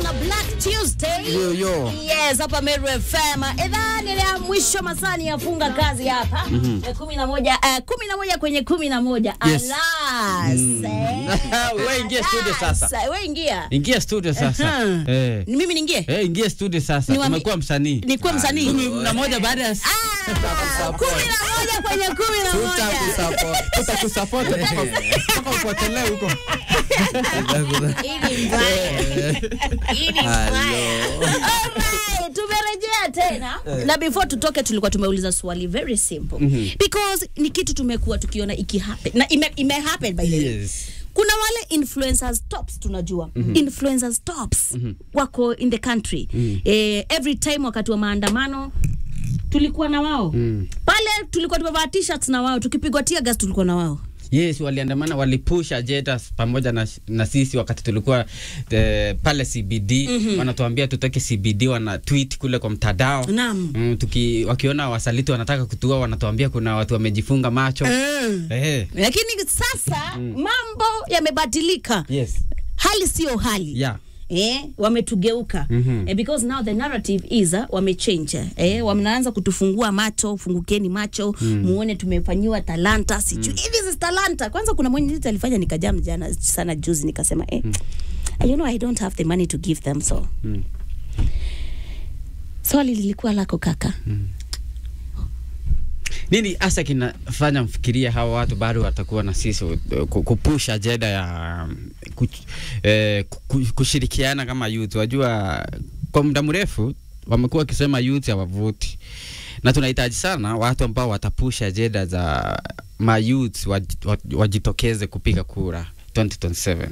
a Black Tuesday. Yo, yo. Yes, hapa Meru FM. Idhaa ile ya mwisho masani yafunga kazi hapa. Eh, kumi na moja, eh, kumi na moja kwenye kumi na moja. Yes. Alas. eh. Wewe ingia studio sasa. Alas. Wewe ingia. Ingia studio sasa. Mhm. Eh. Ni mimi niingie? Eh, ingia studio sasa. Niwaambie- Tumekuwa msanii. Nikuwe msanii? Kumi na moja baada ya Ah, kumi na moja kwenye kumi na moja. tutakusupport mpaka upotelee huko. Hii ni mbaya. Hii ni mbaya. Alright, tumerejea tena na before tutoke tulikuwa tumeuliza swali very simple because ni kitu tumekuwa tukiona iki happen na ime, ime happen by the way Yes. kuna wale influencers tops tunajua influencers tops wako in the country eh, every time wakati wa maandamano tulikuwa na wao pale tulikuwa tumevaa t-shirts na wao tukipigwa tear gas tulikuwa na wao Yes, waliandamana walipush agendas pamoja na, na sisi wakati tulikuwa eh, pale CBD wanatuambia tutoke CBD, wana tweet kule kwa mtandao Naam. mm, tuki, wakiona wasaliti wanataka kutua wanatuambia kuna watu wamejifunga macho eh. lakini sasa mambo yamebadilika Yes. hali sio hali Yeah. Eh, wametugeuka Mhm. eh, because now the narrative is uh, wamechange eh, wameanza kutufungua macho fungukeni macho muone tumefanyiwa talanta sijui mm. this is talanta kwanza kuna mwenye alifanya nikajam jana sana juzi nikasema eh, you know I don't have the money to give them so Mm. swali lilikuwa lako kaka Nini hasa kinafanya mfikiria hawa watu bado watakuwa na sisi uh, ku- kupush ajenda ya um, kuch- eh, ku- kushirikiana kama youth. Wajua kwa muda mrefu wamekuwa wakisema youth hawavuti, na tunahitaji sana watu ambao watapush ajenda za ma youth waj- waj- wajitokeze kupiga kura 2027.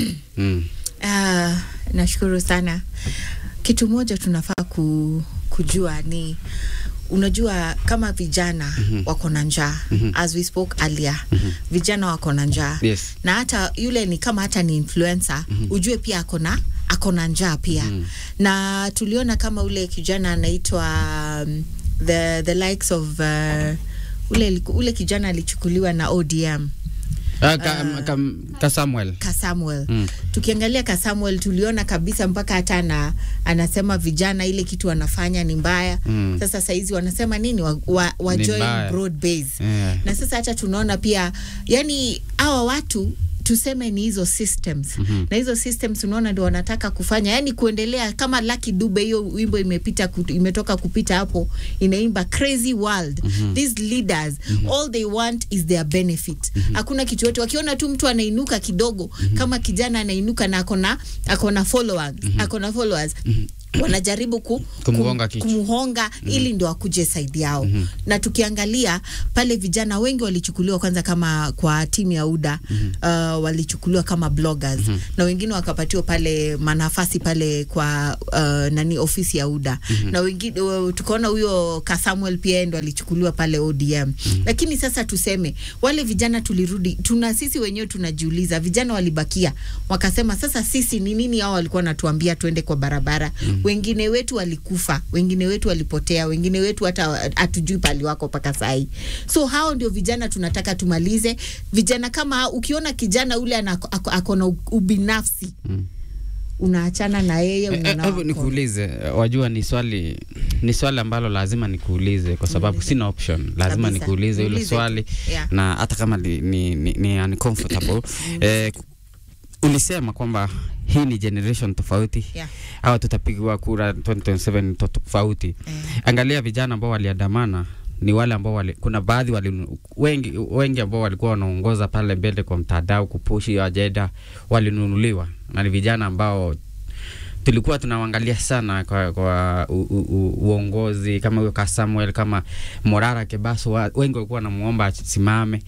mm. Ah, nashukuru sana. Kitu moja tunafaa ku, kujua ni unajua kama vijana mm-hmm. wako na njaa mm-hmm. as we spoke earlier mm-hmm. vijana wako na njaa Yes. na hata yule ni kama hata ni influencer mm-hmm. ujue pia ako na ako na njaa pia mm. na tuliona kama ule kijana anaitwa um, the, the likes of uh, ule, ule kijana alichukuliwa na ODM Ah, ka, ka, ka Samuel. ka Samuel Mm. tukiangalia ka Samuel tuliona kabisa mpaka hata ana, anasema vijana ile kitu wanafanya ni mbaya Mm. sasa saizi wanasema nini wa, wa, wa Ni join mbaya. broad base Yeah. na sasa hata tunaona pia yani hawa watu tuseme ni hizo systems mm-hmm. na hizo systems unaona ndio wanataka kufanya yani kuendelea kama Lucky Dube hiyo wimbo imepita kut, imetoka kupita hapo inaimba crazy world mm-hmm. these leaders mm-hmm. all they want is their benefit mm-hmm. hakuna kitu yote wakiona tu mtu anainuka kidogo mm-hmm. kama kijana anainuka na akona akona followers mm-hmm. akona followers mm-hmm wanajaribu ku, Kumgonga kum- kichwa. kumhonga mm-hmm. ili ndo akuje saidi yao mm-hmm. na tukiangalia pale vijana wengi walichukuliwa kwanza kama kwa timu ya UDA mm-hmm. uh, walichukuliwa kama bloggers mm-hmm. na wengine wakapatiwa pale manafasi pale kwa uh, nani ofisi ya UDA mm-hmm. na wengine uh, tukaona huyo ka Samuel pia ndo alichukuliwa pale ODM mm-hmm. lakini sasa tuseme wale vijana tulirudi tuna sisi wenyewe tunajiuliza vijana walibakia wakasema sasa sisi ni nini hao walikuwa wanatuambia tuende kwa barabara mm-hmm. wengine wetu walikufa wengine wetu walipotea wengine wetu hata hatujui pali wako mpaka sahi so hao ndio vijana tunataka tumalize vijana kama hao, ukiona kijana ule ana- ako ako na ubinafsi Mm. unaachana na yeye Eh, eh, unaona Hebu wako. nikuulize, eh, wajua ni swali ni swali ambalo lazima nikuulize kwa sababu sina option, lazima Kabisa. nikuulize hilo Uulize swali tu. Yeah. na hata kama ni, ni, ni, ni uncomfortable eh, ulisema kwamba hii ni generation tofauti Yeah. au tutapigwa kura 2027 to- tofauti Eh. angalia vijana ambao waliandamana ni wale ambao wali, kuna baadhi wali, wengi, wengi ambao walikuwa wanaongoza pale mbele kwa mtandao kupushi hiyo ajenda walinunuliwa na ni vijana ambao tulikuwa tunawangalia sana kwa, kwa u, u, u, uongozi kama huyo ka Samuel kama Morara Kebaso wa, wengi walikuwa wanamuomba asimame.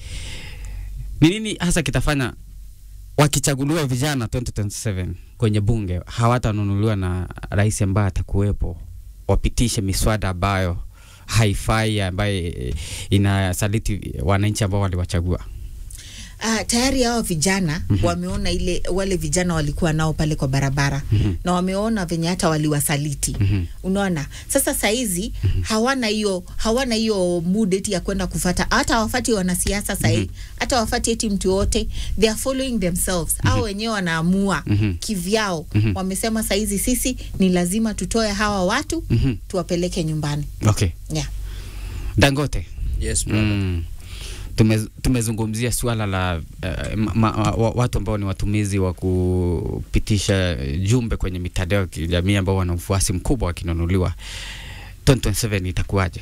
Ni nini hasa kitafanya wakichaguliwa vijana 2027 kwenye bunge hawatanunuliwa na rais ambaye atakuwepo, wapitishe miswada ambayo haifai, ambaye inasaliti wananchi ambao waliwachagua? Uh, tayari hawa vijana mm-hmm. wameona ile wale vijana walikuwa nao pale kwa barabara mm-hmm. na wameona venye hata waliwasaliti mm-hmm. unaona sasa saizi mm-hmm. hawana hiyo hawana hiyo mood eti ya kwenda kufata hata wafati wanasiasa sahii mm-hmm. hata wafati eti mtu yote they are following themselves mm-hmm. au wenyewe wanaamua mm-hmm. kivyao mm-hmm. wamesema saizi sisi ni lazima tutoe hawa watu mm-hmm. tuwapeleke nyumbani okay yeah. dangote yes brother. mm. Tume, tumezungumzia suala la uh, ma, ma, wa, watu ambao ni watumizi wa kupitisha jumbe kwenye mitandao ya kijamii ambao wana ufuasi mkubwa wakinunuliwa 2027 itakuwaje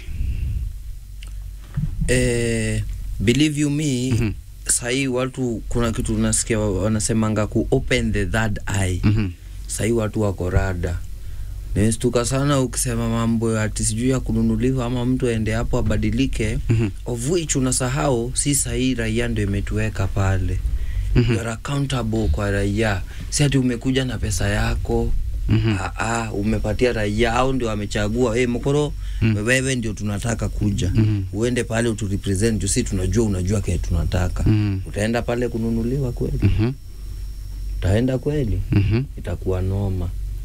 eh, believe you me Mhm. sahii watu kuna kitu nasikia wa- wanasemanga ku open the third eye Mhm. sahii watu wako rada nimestuka sana ukisema mambo ati sijui ya kununuliwa ama mtu aende hapo abadilike Mhm. of which unasahau si sahii raia ndio imetuweka pale Mhm. you are accountable kwa raia si ati umekuja na pesa yako Mhm. Ah, ah, umepatia raia au ndio amechagua hey, mkoro Mm. wewe ndio tunataka kuja Mhm. uende pale uturepresent juu si tunajua unajua kile tunataka Mhm. utaenda pale kununuliwa kweli Mhm. utaenda kweli Mhm. itakuwa noma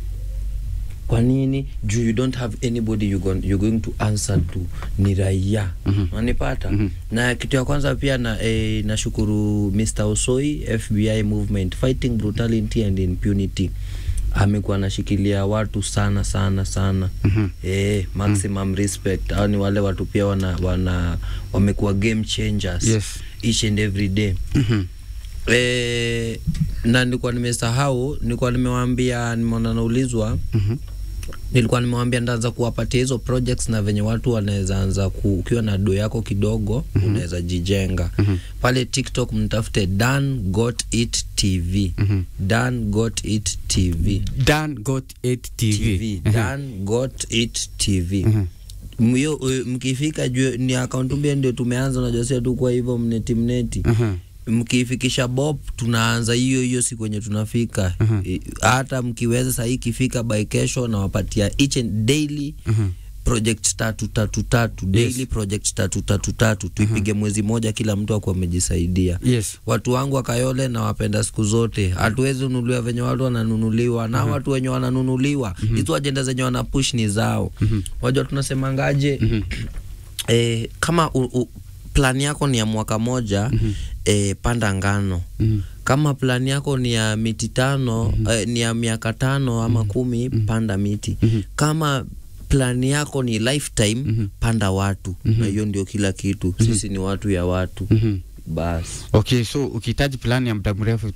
kwa nini juu you don't have anybody you gon, you're going to answer to ni raia Mhm. unanipata Mhm. na kitu ya kwanza pia na eh, nashukuru Mr. Osoi FBI movement fighting brutality and impunity amekuwa anashikilia watu sana sana sana Mhm. eh, maximum respect au ni wale watu pia wana, wana wamekuwa game changers Yes. each and every day Mhm. Eh, na nilikuwa nimesahau, nilikuwa nimewaambia, nimeona naulizwa, Mhm. nilikuwa nimewaambia ndaanza kuwapatia hizo projects na venye watu wanaweza anza ku, ukiwa na do yako kidogo mm-hmm. unaweza jijenga Mhm. pale TikTok mtafute Dan Got It TV Mhm. Dan Got It TV Dan got 8 TV, TV Dan Got It TV Mhm. Myo, eh, mkifika juu ni account mpya ndio tumeanza, unajua sio tu kwa hivyo mneti mneti Mhm. mkifikisha bob tunaanza hiyo hiyo siku yenye tunafika Mhm. I- hata mkiweza sahii ikifika by kesho nawapatia each and daily Mhm. project tatu tatu tatu daily project tatu tatu tatu tuipige mwezi moja kila mtu akuwa amejisaidia Yes. watu wangu wa Kayole nawapenda siku zote. Hatuwezi nunuliwa venye watu wananunuliwa na watu wenye wananunuliwa hizo ajenda zenye wanapush ni zao. Wajua tunasemangaje? eh, kama u, u, plan yako ni ya mwaka moja eh, panda ngano Mhm. kama plan yako ni ya miti tano eh, ni ya miaka tano ama kumi panda miti kama plan yako ni lifetime panda watu na hiyo ndio kila kitu sisi ni watu ya watu Mhm. basi Okay, so ukihitaji plani ya muda mrefu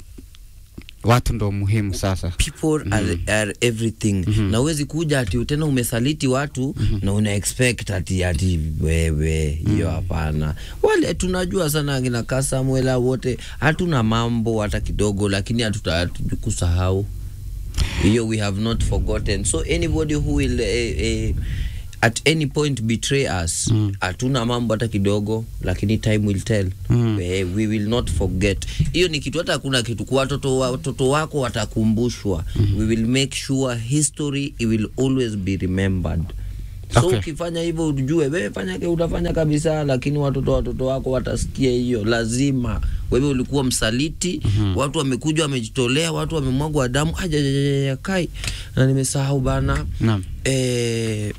watu ndo muhimu sasa. people are, are everything na huwezi kuja ati tena umesaliti watu na una expect ati ati wewe hiyo hapana wale tunajua sana akina ka Samuela wote hatuna mambo hata kidogo lakini hatuta- hatukusahau hiyo we have not forgotten so anybody who will eh, eh, at any point betray us hatuna mambo hata kidogo lakini time will tell Mm. eh, we will not forget hiyo ni kitu hata hakuna kitu kwa watoto wa- watoto wako watakumbushwa we will make sure history it will always be remembered so Okay. ukifanya hivyo ujue wewe fanya ke utafanya kabisa lakini watoto watoto wako watasikia hiyo lazima wewe ulikuwa msaliti watu wamekuja wamejitolea watu wamemwagwa damu ajajajaja kai na nimesahau bana Naam. eh,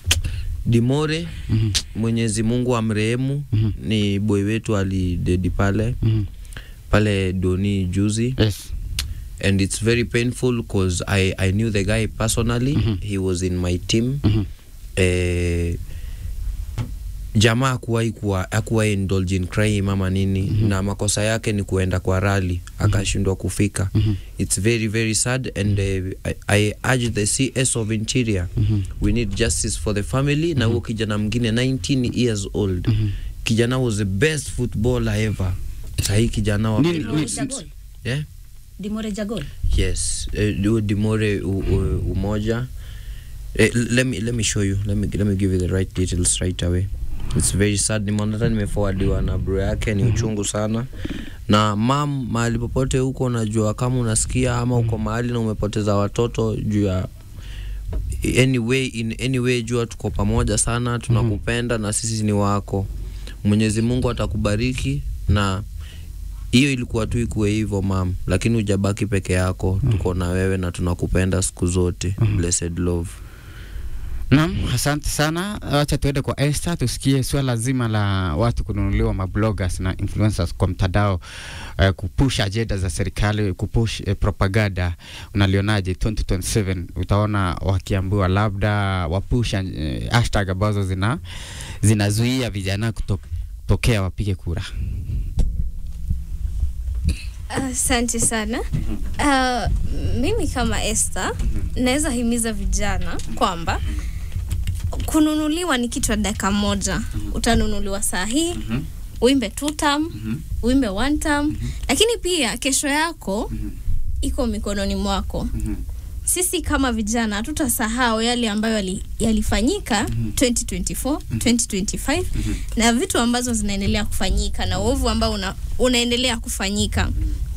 Dimore Mwenyezi Mungu amrehemu ni boy wetu alidedi pale Mhm. pale Doni juzi Yes. and it's very painful because I, I knew the guy personally he was in my team Mhm. eh, jamaa akuwahi kuwa akuwahi indulge in crime ama nini na makosa yake ni kuenda kwa rally akashindwa kufika it's very very sad and uh, I, I urge the CS of Interior we need justice for the family na huo kijana mwingine 19 years old kijana was the best footballer ever sahii kijana wa Nini- Dimore ni- Jagol. yeah? Dimore Jagol. Yes, uh, Dimore u, u, umoja. Eh, let me let me show you. Let me let me give you the right details right away. It's very sad. Nimeona hata nimeforwardiwa na bro yake, ni uchungu sana. Na mam, mahali popote huko, unajua kama unasikia ama uko mahali na umepoteza watoto juu ya anyway, in any way, jua tuko pamoja sana, tunakupenda na sisi ni wako. Mwenyezi Mungu atakubariki na hiyo ilikuwa tu ikuwe hivyo mam lakini hujabaki peke yako tuko na wewe na tunakupenda siku zote blessed love Naam, asante sana. Wacha tuende kwa Esther tusikie swala zima la watu kununuliwa mabloggers na influencers kwa mtandao uh, kupush ajenda za serikali, kupush uh, propaganda. Unalionaje 2027? Utaona wakiambiwa labda wapush uh, hashtag ambazo zina zinazuia vijana kutokea wapige kura. Asante sana. Uh, mimi kama Esther naweza himiza vijana kwamba kununuliwa ni kitu ya dakika moja. Utanunuliwa saa hii uimbe two term, uimbe one term, lakini pia kesho yako iko mikononi mwako. Sisi kama vijana hatutasahau yale ambayo yali- yalifanyika 2024, 2025 na vitu ambazo zinaendelea kufanyika na uovu ambao una, unaendelea kufanyika.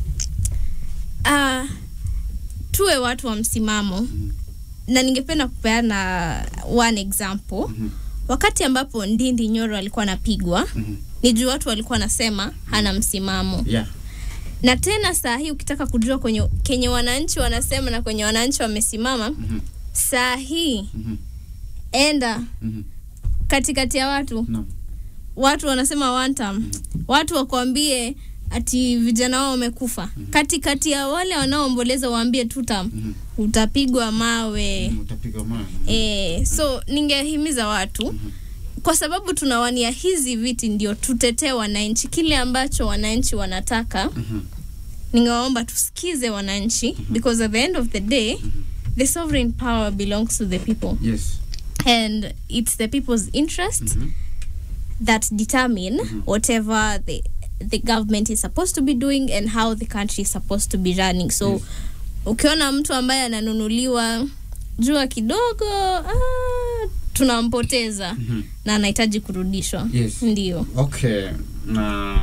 Uh, tuwe watu wa msimamo na ningependa kupeana one example wakati ambapo Ndindi Nyoro alikuwa anapigwa ni juu watu walikuwa wanasema hana msimamo Yeah. na tena saa hii ukitaka kujua kwenye kenye wananchi wanasema na kwenye wananchi wamesimama saa hii enda katikati ya watu Naam. watu wanasema one term watu wakwambie ati vijana wao wamekufa katikati ya wale wanaoomboleza waambie two term utapigwa mawe Utapiga mawe. E, so ningehimiza watu kwa sababu tunawania hizi viti ndio tutetee wananchi kile ambacho wananchi wanataka ningewaomba tusikize wananchi because at the end of the day the sovereign power belongs to the people Yes. and it's the people's interest that determine whatever the the government is supposed to be doing and how the country is supposed to be running so Yes. ukiona mtu ambaye ananunuliwa jua kidogo ah, tunampoteza na anahitaji kurudishwa Yes. ndio Okay, na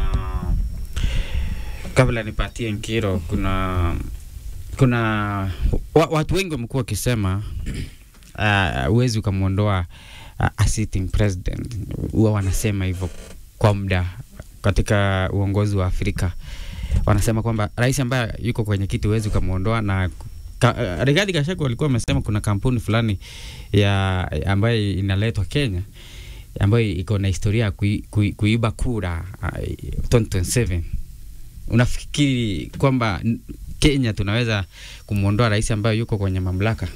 kabla nipatie Nkiro, kuna kuna wa, watu wengi wamekuwa wakisema huwezi uh, ukamwondoa uh, a sitting president. Huwa wanasema hivyo kwa muda katika uongozi wa Afrika, wanasema kwamba rais ambaye yuko kwenye kiti huwezi ukamwondoa na Ka, uh, Rigathi Gachagua walikuwa wamesema kuna kampuni fulani ya ambayo inaletwa Kenya ambayo iko na historia ya kui, kui, kuiba kura uh, 2027 unafikiri kwamba n- Kenya tunaweza kumwondoa rais ambaye yuko kwenye mamlaka?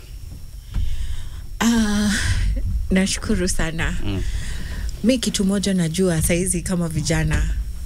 Ah, nashukuru sana Mm. mi kitu moja najua saizi kama vijana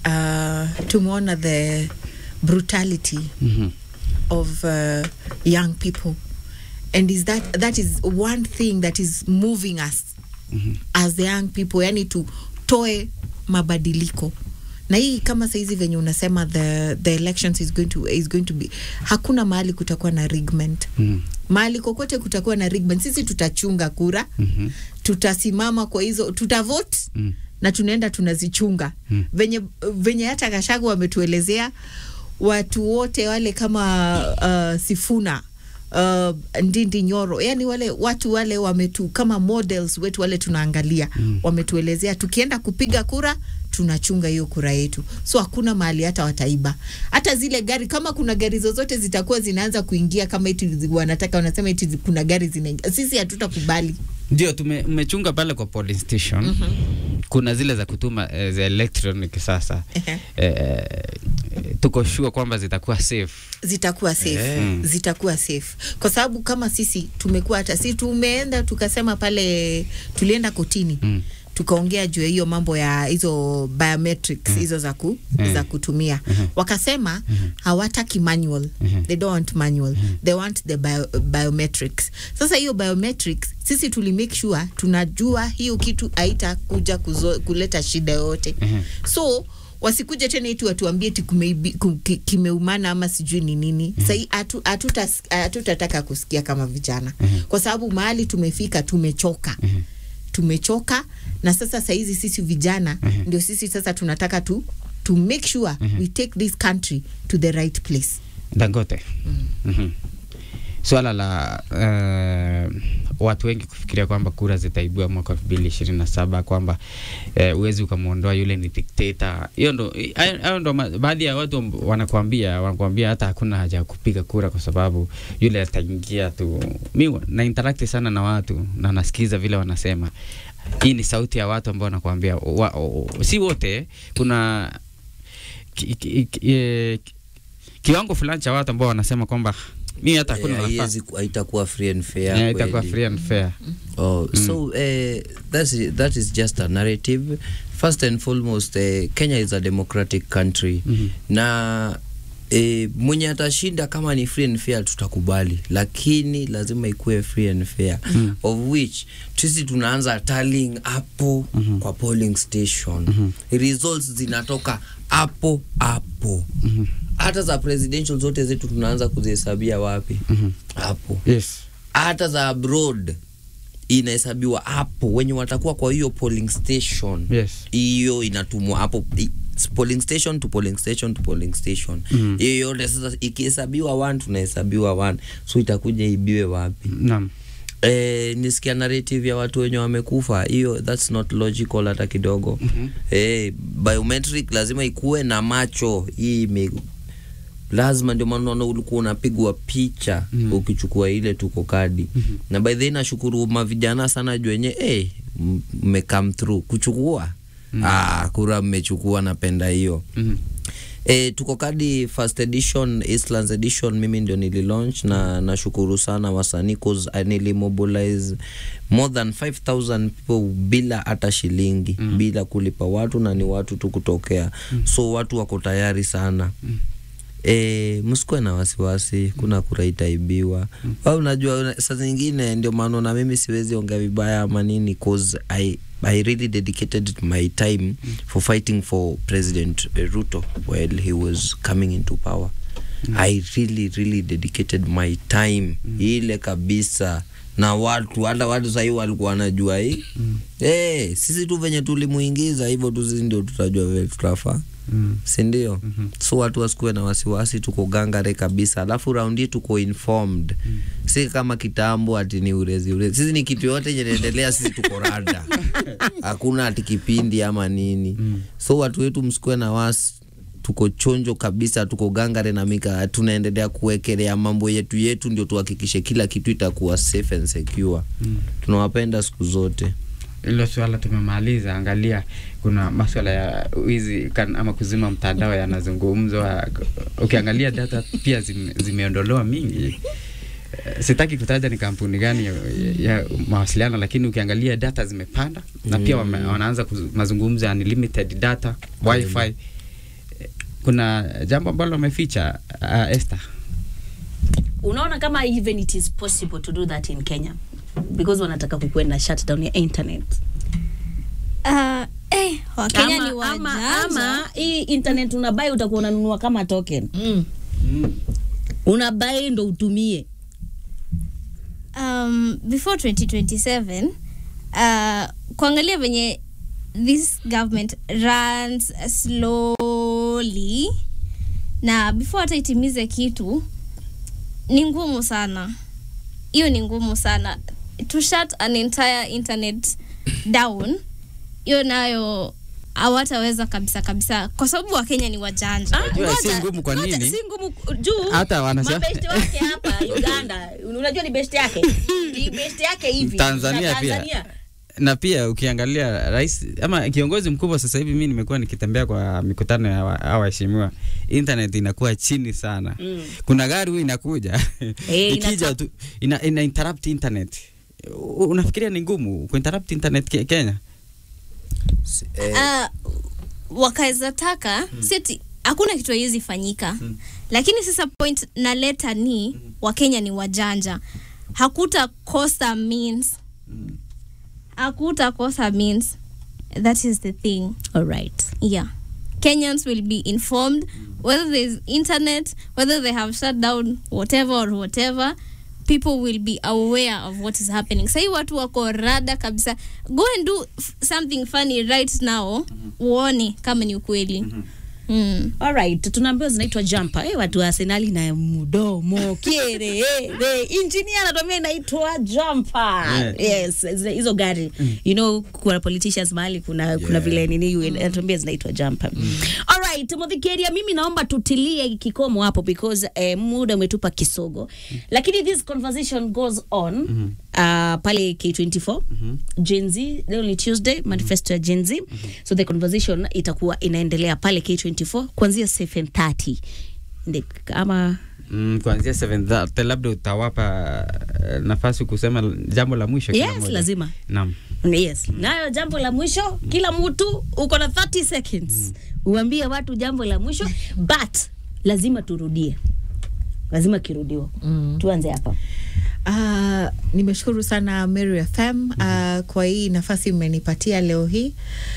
uh, tumeona the brutality Mhm. of uh, young people and is that that is one thing that is moving us as the young people yani tutoe mabadiliko na hii kama saizi venye unasema the, the elections is going to, is going to be hakuna mahali kutakuwa na rigment Mhm. mahali kokote kutakuwa na rigment sisi tutachunga kura Mhm. tutasimama kwa hizo tutavote Mm. na tunaenda tunazichunga Mm. venye, venye hata Gashagu wametuelezea watu wote wale kama uh, Sifuna uh, Ndindi Nyoro, yani wale watu wale wametu kama models wetu wale tunaangalia mm. wametuelezea tukienda kupiga kura tunachunga hiyo kura yetu, so hakuna mahali hata wataiba. Hata zile gari, kama kuna gari zozote zitakuwa zinaanza kuingia kama eti zi- wanataka wanasema eti zi- kuna gari zinaingia, sisi hatutakubali. Ndio tume- mmechunga pale kwa polling station kuna zile za kutuma eh, za electronic sasa Ehe. eh, tuko sure kwamba zitakuwa safe. zitakuwa safe Eh. zitakuwa safe kwa sababu kama sisi tumekuwa hata si tumeenda tukasema pale tulienda kotini Mm. tukaongea juu ya hiyo mambo ya hizo biometrics hizo za, ku, Mm. za kutumia Mhm. wakasema hawataki manual Mhm. they don't want manual they want the bio, biometrics sasa hiyo biometrics sisi tuli make sure tunajua hiyo kitu haitakuja kuzo- kuleta shida yoyote Mhm. so wasikuje tena eti watuambie ti kumeibi- ku- ki- kimeumana ama sijui ni nini mm-hmm. sahii hatutas- hatutataka kusikia kama vijana Mhm. kwa sababu mahali tumefika tumechoka Mhm. tumechoka na sasa sahizi sisi vijana Mhm. ndio sisi sasa tunataka tu to make sure we take this country to the right place Dangote. Mhm. Swala la uh, watu wengi kufikiria kwamba kura zitaibua mwaka elfu mbili ishirini na saba kwamba eh, uwezi ukamwondoa yule ni dikteta. Hiyo ndo hayo hayo ndo ma- baadhi ya watu amb- wanakuambia wanakuambia hata hakuna haja ya kupiga kura kwa sababu yule ataingia tu. Mi wa- na interact sana na watu na nasikiza vile wanasema. Hii ni sauti ya watu ambao wanakuambia wa, o, si wote, kuna ki, ki, ki, eh, kiwango fulani cha watu ambao wanasema kwamba mi hata hakuna Eh, nafasi haiwezi ku- haitakuwa free and fair yeah, itakuwa kweli. free and fair. Oh, so uh, that's i- that is just a narrative. First and foremost, uh, Kenya is a democratic country Mhm. na E, mwenye atashinda kama ni free and fair tutakubali, lakini lazima ikuwe free and fair Mhm. of which sisi tunaanza tallying hapo Mhm. kwa polling station Mhm. results zinatoka hapo hapo Mhm. hata za presidential zote zetu tunaanza kuzihesabia wapi Mhm. hapo Yes. hata za abroad inahesabiwa hapo wenye watakuwa kwa hiyo polling station Yes. hiyo inatumwa hapo i- polling station to polling station to polling station Mhm. hiyo yote sasa ikihesabiwa one tunahesabiwa one so itakuja ibiwe wapi Naam. Eh, nisikia narrative ya watu wenye wamekufa hiyo that's not logical hata kidogo Mhm. eh, biometric lazima ikuwe na macho hii ime lazima ndio maana unaona ulikuwa unapigwa picha Mhm. ukichukua ile tuko kadi Mhm. na by the way nashukuru mavijana sana juu wenye eh, m- mmecome through kuchukua Mhm. ah, kura mmechukua napenda hiyo Mhm. E, tuko kadi first edition Eastlands edition mimi ndio nililaunch na nashukuru sana wasanii cause I nilimobilize more than 5000 people bila hata shilingi Mm. bila kulipa watu na ni watu tu kutokea so watu wako tayari sana Mm. E, msikuwe na wasiwasi kuna kura itaibiwa au unajua una- saa zingine ndio maana na mimi siwezi ongea vibaya ama nini cause I, I really dedicated my time for fighting for President eh, Ruto while he was coming into power I really really dedicated my time ile kabisa na watu hata watu sahii walikuwa wanajua hii Mm. Eh, sisi tu venye tulimuingiza hivyo tu sisi ndio tutajua vile tutafaa Mm. sindio Mhm. so watu wasikuwe na wasiwasi tuko gangare kabisa alafu raundi hii tuko informed Mm. si kama kitambo ati ni urezi urezi sisi ni kitu yote yenye inaendelea sisi tuko rada hakuna ati kipindi ama nini Mm. so watu wetu msikuwe na wasi tuko chonjo kabisa tuko gangare na mika tunaendelea kuwekelea mambo yetu yetu ndio tuhakikishe kila kitu itakuwa safe and secure Mm. tunawapenda siku zote hilo swala tumemaliza. Angalia, kuna maswala ya wizi kan- ama kuzima mtandao yanazungumzwa. Ukiangalia data pia zime, zimeondolewa mingi. Eh, Sitaki kutaja ni kampuni gani ya, ya mawasiliano, lakini ukiangalia data zimepanda na pia wame, wanaanza kuzu- mazungumzo ya unlimited data wifi. Eh, Kuna jambo ambalo wameficha uh, Esther. unaona kama even it is possible to do that in kenya because wanataka kukuwe na shutdown ya internet Uh, eh, Wakenya ni ama, ama, wajanja. ama hii internet unabai utakuwa unanunua kama token Mm. unabai ndo utumie um, before 2027 uh, kuangalia venye this government runs slowly na before hata itimize kitu ni ngumu sana hiyo ni ngumu sana to shut an entire internet down hiyo nayo hawataweza kabisa kabisa kwa sababu wakenya ni wajanja Unajua si ngoja, ngumu kwa ngoja, nini? si ngumu juu Hata wanasema- mabeshte wake hapa uganda unajua ni beshte yake ni beshte yake hivi Tanzania na pia. Tanzania. na pia ukiangalia rais ama kiongozi mkubwa sasa hivi, mi nimekuwa nikitembea kwa mikutano ya wa- hawa waheshimiwa, internet inakuwa chini sana Mm. kuna gari huyu inakuja Eh, ikija inata- tu ina, ina interrupt internet. U- Unafikiria ni ngumu kuinterrupt internet ke, Kenya? eh, uh, wakaweza taka mm. seti hakuna kitu haiwezi fanyika mm. lakini sasa point naleta ni mm. wakenya ni wajanja hakuta kosa means hakuta kosa means that is the thing all right yeah kenyans will be informed whether there's internet whether they have shut down whatever or whatever people will be aware of what is happening sahii watu wako rada kabisa go and do f- something funny right now uone kama ni ukweli Mm. Alright, tunaambiwa zinaitwa jumper. Eh, watu wa Arsenali na mdomo kiere eh, engineer anatuambia inaitwa jumper. Yes, zile- hizo gari. You know, kuna politicians mahali kuna kuna vile nini anatuambia zinaitwa jumper. Alright, Muthikeria, mimi naomba tutilie kikomo hapo because eh, muda umetupa kisogo. Lakini this conversation goes on uh, pale K24 Gen Z leo ni Tuesday manifesto ya Gen Z so the conversation itakuwa inaendelea pale K24 kuanzia 7:30 Ndi- ama Mm, kuanzia 7:30 labda utawapa eh, nafasi kusema jambo la mwisho kila yes mmoja. lazima Naam. yes nayo jambo la mwisho kila mtu uko na 30 seconds uambie watu jambo la mwisho but lazima turudie lazima kirudiwa tuanze hapa Uh, nimeshukuru sana Mary FM uh, kwa hii nafasi mmenipatia leo hii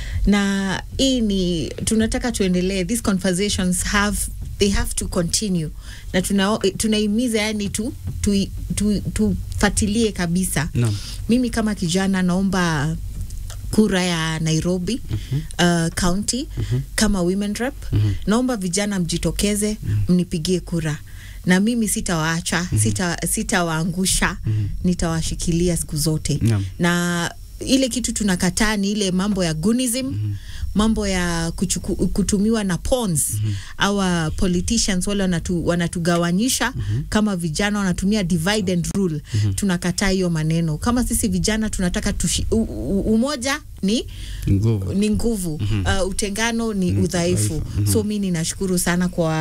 na hii ni tunataka tuendelee these conversations have they have to continue na tuna tunahimiza yani tu tufuatilie tu, tu tufuatilie kabisa Naam. mimi kama kijana naomba kura ya Nairobi uh, county kama women rep naomba vijana mjitokeze mnipigie kura na mimi sitawaacha sita sitawaangusha nitawashikilia siku zote Naam. na ile kitu tunakataa ni ile mambo ya gunism mambo ya kuchuku, kutumiwa na pawns our politicians wale wanatu, wanatugawanyisha kama vijana wanatumia divide and rule tunakataa hiyo maneno kama sisi vijana tunataka tushi, u, u, umoja ni Nguvu. ni nguvu uh, utengano ni udhaifu so mi ninashukuru sana kwa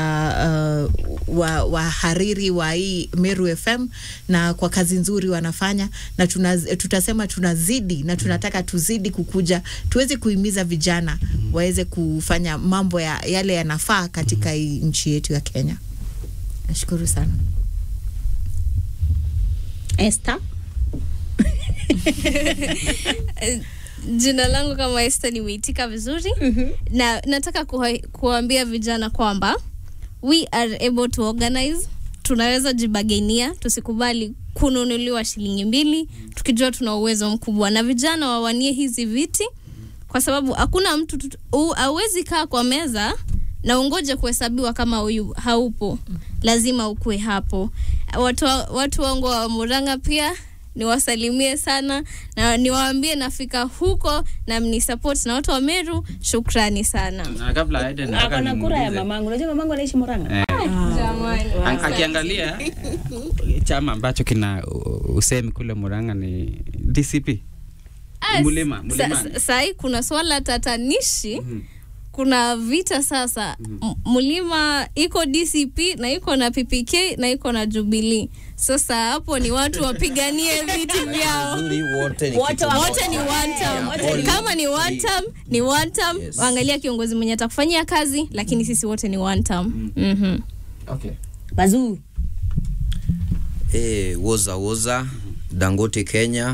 uh, wa- wahariri wa hii Meru FM na kwa kazi nzuri wanafanya na tuna, tutasema tunazidi na tunataka tuzidi kukuja tuweze kuhimiza vijana waweze kufanya mambo ya, yale yanafaa katika hii nchi yetu ya Kenya. Nashukuru sana. Esther Eh, jina langu kama Esther nimeitika vizuri na nataka kuwa- kuwaambia vijana kwamba we are able to organize tunaweza jibagenia tusikubali kununuliwa shilingi mbili tukijua tuna uwezo mkubwa na vijana wawanie hizi viti kwa sababu hakuna mtu tut- u- hauwezi kaa kwa meza na ungoje kuhesabiwa kama huyu haupo lazima ukue hapo watu, wa- watu wangu wa Murang'a pia niwasalimie sana na niwaambie nafika huko na mnisupport na watu wa Meru shukrani sana Na kabla aende nataka ako na kura ya nimuulize. mamangu unajua mamangu anaishi Murang'a Eh, jamani An- akiangalia chama ambacho kina u- usemi kule Murang'a ni DCP Ah, Mulima, sa- Mulimani. sa- Sahii kuna swala tatanishi kuna vita sasa M- Mulima iko DCP na iko na PPK na iko na Jubilee. Sasa hapo ni watu wapiganie viti vyao. Uzuri wote ni Wote kitu wa- moja. wote ni one term. Yeah, all Kama ni one three. term, ni one term. Yes. Angalia kiongozi mwenye atakufanyia kazi, lakini sisi wote ni one term. Mhm. okay. bazuu Eh, woza woza Dangote Kenya.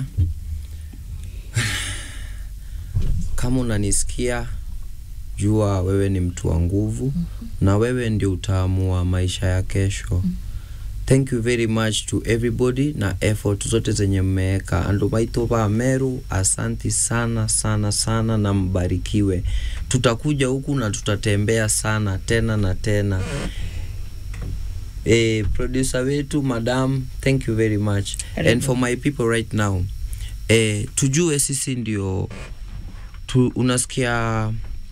Kama unanisikia jua wewe ni mtu wa nguvu na wewe ndio utaamua maisha ya kesho. Thank you very much to everybody na effort zote zenye mmeweka. Andu maito ba Meru, asanti sana sana sana na mbarikiwe. Tutakuja huku na tutatembea sana tena na tena. Eh, producer wetu madam, thank you very much. And for my people right now, eh, tujue sisi ndio tu, unasikia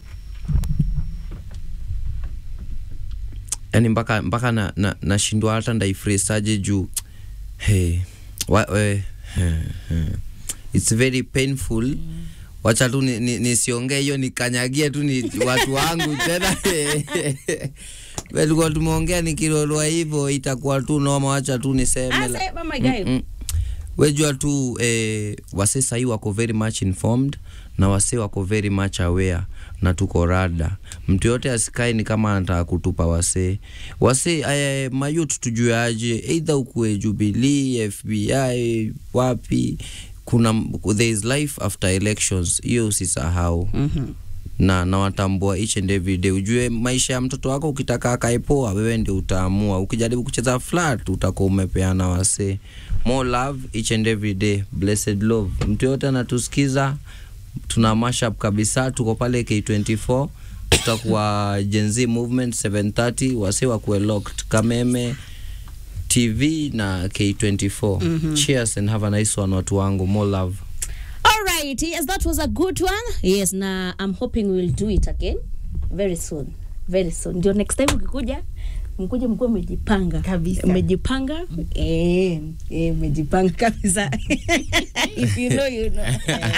yani mpaka mpaka na, na, nashindwa hata ndaifresaje juu hey, wa, we, he, he. it's very painful wacha tu nisiongee ni, nisiongee hiyo nikanyagie tu ni watu wangu tena tulikuwa tumeongea nikilolwa hivyo itakuwa tu noma wacha tu niseme la- Ase, mama guy. Mm-mm. wejua tu eh, wase sahii wako very much informed na wase wako very much aware na tuko rada mtu yote asikae ni kama anataka kutupa wasee wasee eh, mayut tujue aje eidha ukue jubilii fbi wapi kuna there is life after elections hiyo usisahau mm-hmm na nawatambua each and every day. Ujue maisha ya mtoto wako, ukitaka akaepoa, wewe ndio utaamua. Ukijaribu kucheza flat, utakuwa umepeana wasee. More love each and every day, blessed love. Mtu yote anatusikiza, tuna mashup kabisa, tuko pale K24 tutakuwa Gen Z movement 730 wase wakuwe locked kameme tv na k24 cheers and have a nice one watu wangu more love All right, yes, that was a good one. Yes, na I'm hoping we will do it again very soon. Very soon. Ndio next time ukikuja mkuje mkuwe mmejipanga Kabisa. mmejipanga eh, eh, mmejipanga kabisa if you know you know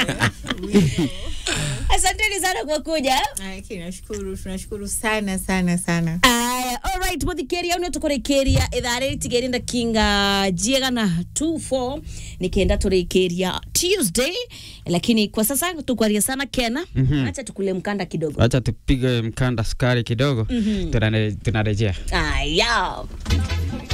asanteni sana kwa kuja nashukuru tunashukuru sana sana sana aya alright muthikeria unio tukurekeria ithaa riri tigerinda kinga jiega na 24 nikenda turikiria tuesday lakini kwa sasa tukwaria sana kena acha tukule mkanda kidogo Acha tupige mkanda sukari kidogo, tunare- tunarejea. aya